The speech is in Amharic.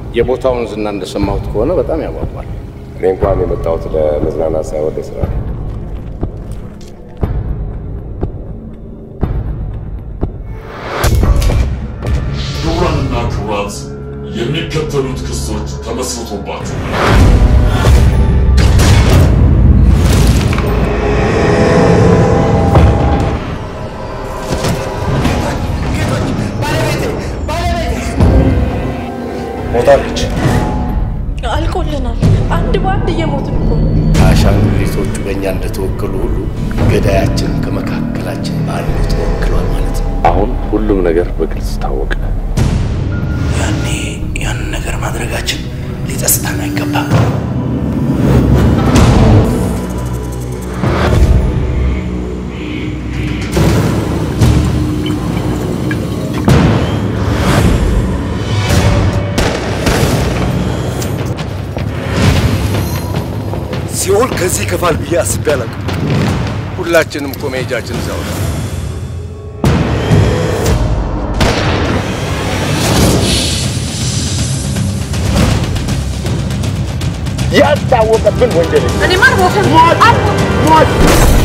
የቦታውን ዝና እንደሰማሁት ከሆነ በጣም ያጓጓል። እኔ እንኳን የመጣሁት ለመዝናናት ሳይሆን ለስራ ነው። ክቡራንና ክቡራት የሚከተሉት ክሶች ተመስርቶባቸዋል። ሞታለች። አልቆልናል። አንድ በአንድ እየሞትን እኮ ነው። አሻንጉሊቶቹ በእኛ እንደተወከሉ ሁሉ ገዳያችን ከመካከላችን አንዱ ተወክሏል ማለት ነው። አሁን ሁሉም ነገር በግልጽ ታወቀ። ያኔ ያንን ነገር ማድረጋችን ሊጸጽተን አይገባም። ሲኦል ከዚህ ይከፋል ብዬ አስቤ አላውቅም። ሁላችንም እኮ መሄጃችን እዛው ነው። ያልታወቀብን ወንጀል እኔ ማን ሞተ? ሞት